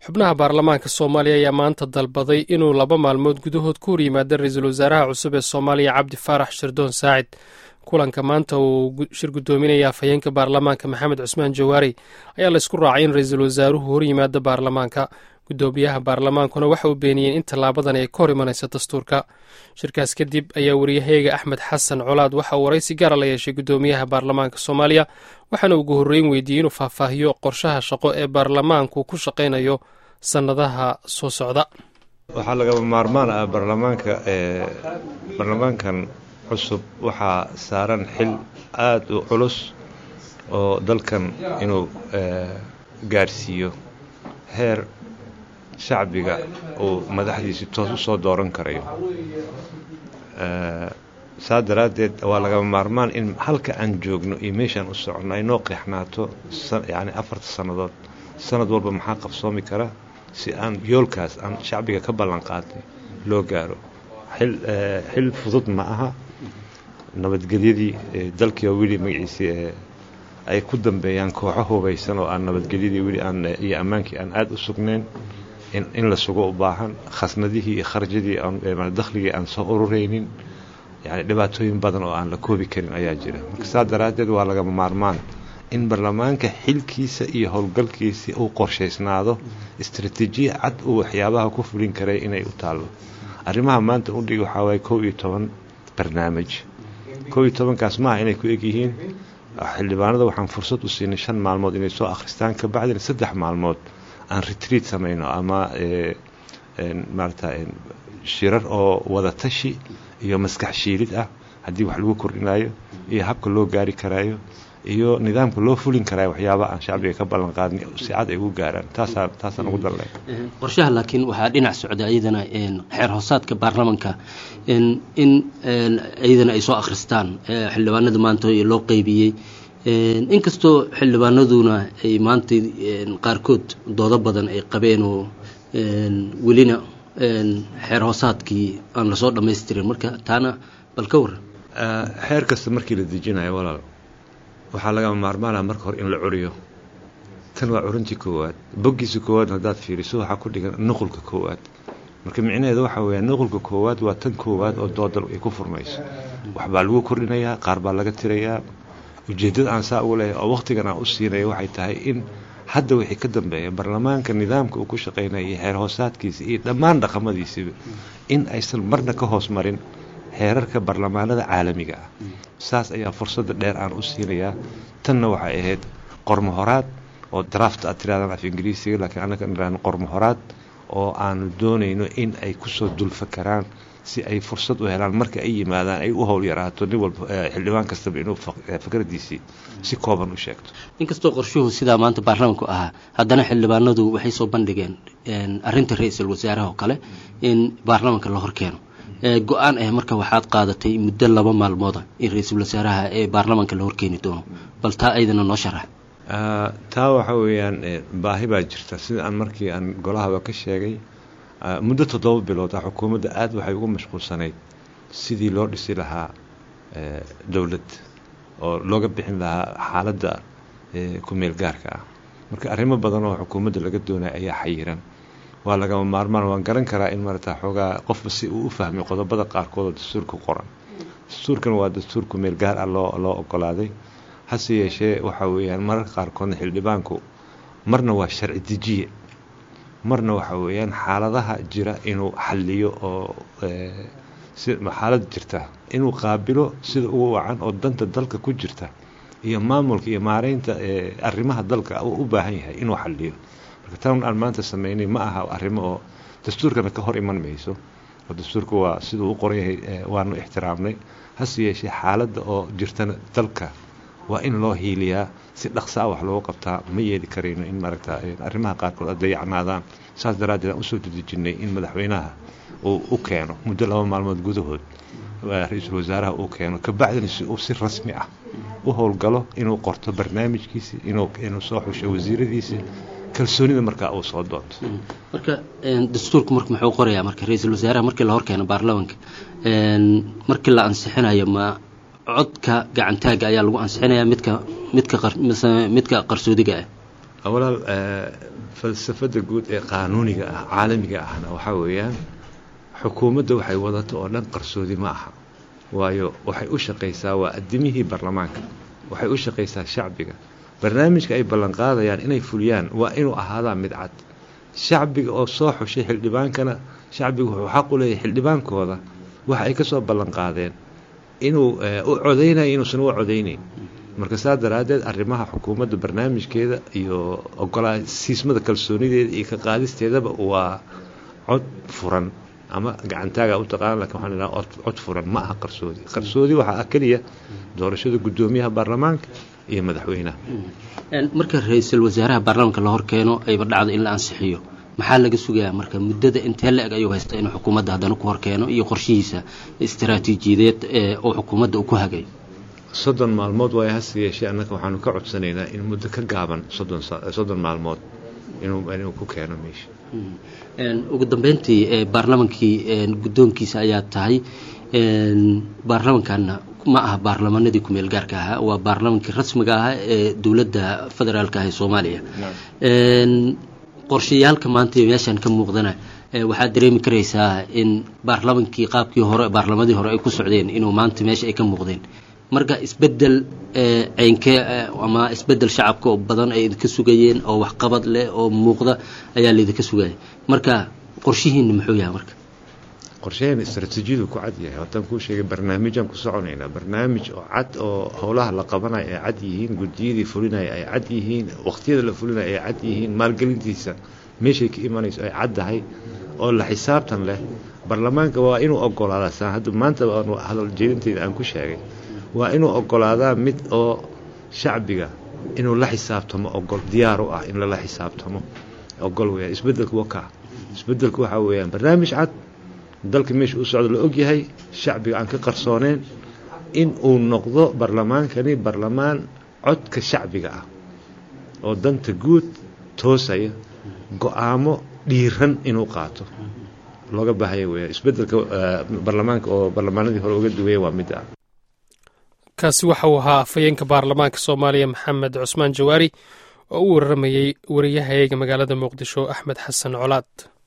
xubnaha baarlamaanka soomaaliya ayaa maanta dalbaday inuu laba maalmood gudahood ku horyimaado ra-iisul wasaaraha cusub ee soomaaliya cabdi faarax shirdoon saacid kulanka maanta uu shir guddoominaya afhayeenka baarlamaanka maxamed cusmaan jawaari ayaa laysku raacay in ra-iisul wasaaruhu horyimaado baarlamaanka guddoomiyaha baarlamaankuna waxa uu beeniyeen in tallaabadan ay ka hor imanayso dastuurka shirkaas kadib ayaa wariyaheyga axmed xasan colaad waxa uu waraysi gaara la yeeshay guddoomiyaha baarlamaanka soomaaliya waxaana ugu horreyn weydiiyey inuu faahfaahiyo qorshaha shaqo ee baarlamaanku ku shaqaynayo sannadaha soo socda waxaa lagaba maarmaan ah baarlamaanka baarlamaankan cusub waxaa saaran xil aada u culus oo dalkan inuu gaarsiiyo heer shacbiga uu madaxdiisi toos u soo dooran karayo saa daraaddeed waa lagaba maarmaan in halka aan joogno iyo meeshaan u soconno ay noo qeexnaato yacni afarta sannadood sanad walba maxaa qabsoomi kara si aan yoolkaas aan shacbiga ka ballan qaadnay loo gaaro xil xil fudud ma aha nabadgelyadii dalkii oo weli magaciisii ay ku dambeeyaan kooxo hubaysan oo aan nabadgelyadii weli aan iyo ammaankii aan aada u sugnayn in la sugo u baahan khasnadihii iyo kharjadii dakhligii aan soo ururaynin yani dhibaatooyin badan oo aan la koobi karin ayaa jira marka saa daraaddeed waa lagama maarmaan in baarlamaanka xilkiisa iyo howlgalkiisa uu qorshaysnaado istraatiijiya cad uu waxyaabaha ku fulin karay inay u taallo arrimaha maanta udhig waxaa waaye kow iyo toban barnaamij kow iyo tobankaas maaha inay ku egyihiin xildhibaanada waxaan fursad u siinay shan maalmood inay soo akhristaan kabacdina saddex maalmood aan retriit samayno ama maarata shirar oo wadatashi iyo maskax shiilid ah haddii wax lagu kordhinayo iyo habka loo gaari karaayo iyo nidaamka loo fulin karaayo waxyaaba aan shacbiga ka ballan qaadnay si cad ay ugu gaaraan taasaa taasaan ugu dalnay qorshaha laakiin waxaa dhinac socda iyadana xeer hoosaadka baarlamanka in iyadana ay soo akhristaan xildhibaanada maanta loo qeybiyey inkastoo xildhibaanaduna ay maanta qaarkood doodo badan ay qabeen oo welina xeer hoosaadkii aan lasoo dhammaystirin marka taana bal ka waran xeer kasta markii la dejinayo walaal waxaa lagama maarmaanaa marka hore in la curiyo tan waa curintii koowaad boggiisa koowaad haddaad fiiriso waxaa ku dhigan nuqulka koowaad marka micnaheeda waxaa weeya nuqulka koowaad waa tan koowaad oo doodal ay ku furmayso waxbaa lagu kordhinayaa qaar baa laga tirayaa ujeeddada aan saa ugu leeyahay oo wakhtigan aan u siinaya waxay tahay in hadda wixii ka dambeeya baarlamaanka nidaamka uu ku shaqaynaya iyo xeer hoosaadkiisa iyo dhammaan dhaqamadiisiba in aysan marna ka hoos marin xeerarka baarlamaanada caalamiga ah saas ayaa fursadda dheer aan u siinayaa tanna waxay ahayd qormo horaad oo draft aad tiraadaan af ingiriisiga laakiin annaga niraan qormo horaad oo aanu doonayno in ay kusoo dulfakaraan si ay fursad u helaan marka ay yimaadaan ay u howl yaraato nin walba xildhibaan kastaba inuu fikradiisii si kooban u sheegto inkastoo qorshuhu sidaa maanta baarlamanku ahaa haddana xildhibaanadu waxay soo bandhigeen arrinta ra-iisul wasaaraha oo kale in baarlamanka la horkeeno go-aan ah marka waxaad qaadatay muddo laba maalmooda in ra-iisul wasaaraha ee baarlamanka la horkeeni doono bal taa aydana noo sharax taa waxa weeyaan baahi baa jirta sida aan markii aan golahaba ka sheegay muddo toddoba bilood ah xukuumadda aada waxay ugu mashquulsanayd sidii loo dhisi lahaa dowlad oo looga bixin lahaa xaaladda ku-meel gaarka ah marka arrimo badan oo xukuumadda laga doonaya ayaa xayiran waa lagama maarmaan waan garan karaa in marata xoogaa qofba si uu u fahmay qodobada qaarkood oo dastuurka qoran dastuurkan waa dastuur ku-meel gaar ah loo loo ogolaaday hase yeeshee waxaa weeyaan mararka qaarkoodna xildhibaanku marna waa sharci dejiye marna waxa weeyaan xaaladaha jira inuu xalliyo oo xaalad jirta inuu qaabilo sida ugu wacan oo danta dalka ku jirta iyo maamulka iyo maareynta arrimaha dalka uu u baahan yahay inuu xalliyo marka tan aan maanta sameynay ma aha arrimo oo dastuurkana ka hor iman mayso oo dastuurka waa siduu u qoran yahay waanu ixtiraamnay hase yeeshee xaaladda oo jirtana dalka waa in loo hiiliyaa si dhaqsaa wax loogu qabtaa ma yeeli karayno in maaragta arrimaha qaarkood a dayacnaadaan saas daraaddeed aan usoo dedejinnay in madaxweynaha uu u keeno muddo laba maalmood gudahood ra-iisul wasaaraha uu keeno kabacdina si uu si rasmi ah u howlgalo inuu qorto barnaamijkiisi inuu soo xusho wasiiradiisi kalsoonida markaa uu soo doonto marka dastuurku marka muxuu qorayaa marka ra-iisul wasaaraha markii la horkeeno baarlamanka markii la ansixinayo ma codka gacantaaga ayaa lagu ansixinayaa midka midka midka qarsoodiga ah walaal falsafada guud ee qaanuuniga ah caalamiga ahna waxaa weeyaan xukuumadda waxay wadato oo dhan qarsoodi ma aha waayo waxay u shaqaysaa waa addimihii baarlamaanka waxay u shaqaysaa shacbiga barnaamijka ay ballanqaadayaan inay fuliyaan waa inuu ahaadaa mid cad shacbiga oo soo xushay xildhibaankana shacbiga wuxuu xaq u leeyahay xildhibaankooda waxa ay ka soo ballanqaadeen inuu u codaynayo inuusan u codaynayn marka saa daraaddeed arrimaha xukuumadda barnaamijkeeda iyo ogolaa siismada kalsoonideeda iyo ka qaadisteedaba waa cod furan ama gacantaaga u taqaana lakin waxaan idhaha cod furan ma aha qarsoodi qarsoodi waxaa ah keliya doorashada guddoomiyaha baarlamaanka iyo madaxweynaha marka ra-iisul wasaaraha baarlamaanka la hor keeno ayba dhacdo in la ansixiyo maxaa laga sugayaa marka muddada intee la eg ayuu haysta inuu xukuumadda haddana ku horkeeno iyo qorshihiisa istaraatiijiyadeed oo xukuumadda uu ku hagay soddon maalmood waa hase yeeshee annaga waxaanu ka codsanaynaa in muddo ka gaaban soddon soddon maalmood inuu inuu ku keeno meesha ugu dambeyntii baarlamaankii guddoonkiisa ayaa tahay baarlamankanna ma aha baarlamanadii kumeel gaarka ahaa waa baarlamaankii rasmiga ahaa ee dowladda federaalka ah ee soomaaliya qorshayaalka maanta meeshaan ka muuqdana waxaad dareemi karaysaa in baarlamankii qaabkii hore baarlamadii hore ay ku socdeen inuu maanta meesha ay ka muuqdeen marka isbedel ceynkee ama isbedel shacabka oo badan ay idinka sugayeen oo waxqabad leh oo muuqda ayaa laydinka sugaya marka qorshihiina muxuu yahay marka qorshaheena istraatiijiyadu ku cad yahay haddaan kuu sheegay barnaamijaan ku soconaynaa barnaamij oo cad oo howlaha la qabanaya ay cad yihiin gudiyadii fulinaya ay cad yihiin waqtiyada la fulinaya ay cad yihiin maalgelintiisa meeshay ka imanayso ay cad tahay oo la xisaabtan leh baarlamaanka waa inuu ogolaadaa saa hadda maanta hadal jeedinteeda aan ku sheegay waa inuu ogolaadaa mid oo shacbiga inuu la xisaabtamo ogol diyaar u ah in lala xisaabtamo ogol weyaan isbedelku wakaa isbedelku waxaa weeyaan barnaamij cad dalka meesha u socdo la ogyahay shacbiga aan ka qarsooneen in uu noqdo barlamaankani barlamaan codka shacbiga ah oo danta guud toosaya go-aamo dhiiran inuu qaato looga baahaya weyaan isbedelka barlamaanka oo barlamaanadii hore uga duwaya waa mid ah kaasi waxa uu ahaa afhayeenka baarlamaanka soomaaliya maxamed cusmaan jawaari oo u wararamayey wariyahayaga magaalada muqdisho axmed xasan colaad